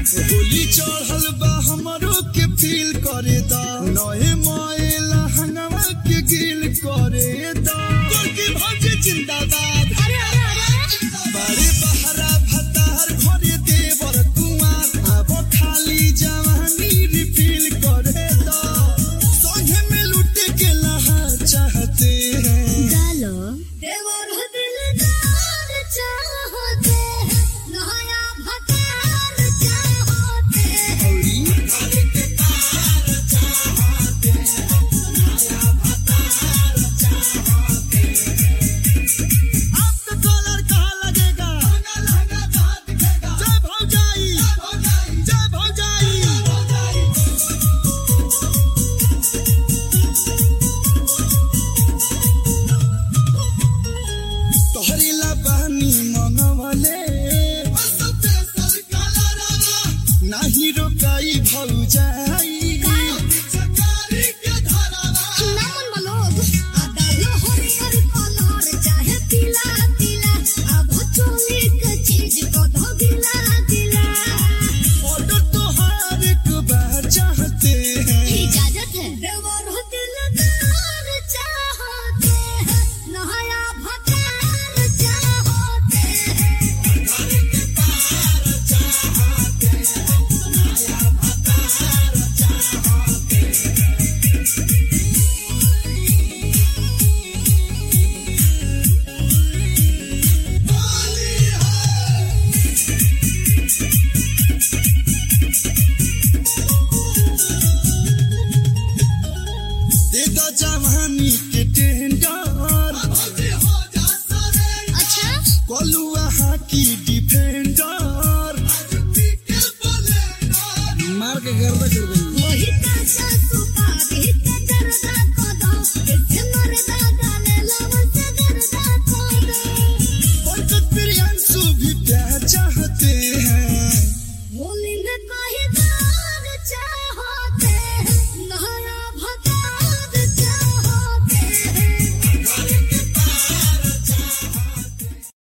होली चढ़ल बा हमरो के फील करे दा नए मोएला हंगवा के गिल करे दा तुर्की भौजी जिंदाबाद अरे अरे अरे बड़े बहरा भतार घरे देवर कुआर अब खाली जवानी रिफिल करे दा संगे में लुटे के लहा चाहते हैं डालो देवर दिलदार चाहते हैं नया भतार चाहते हैं आपका कॉलर कहाँ लगेगा जय भौजाई जय भौजाई तोहरी ला बहनी मंगवले नाही रोकाई भौजाई नामन मलोग डालो हरियर कलर चाहे पीला पीला अब चोली के चीज को धो गिला गिला ऑर्डर तोहार एक बार चाहते हैं इजाजत है देवर दिलदार चाहते हैं नया भतार चाहते हैं दे दो जवानी के टेंडर अच्छा कलुआ हाकी डिफेंडर मार के गर्दा कर दे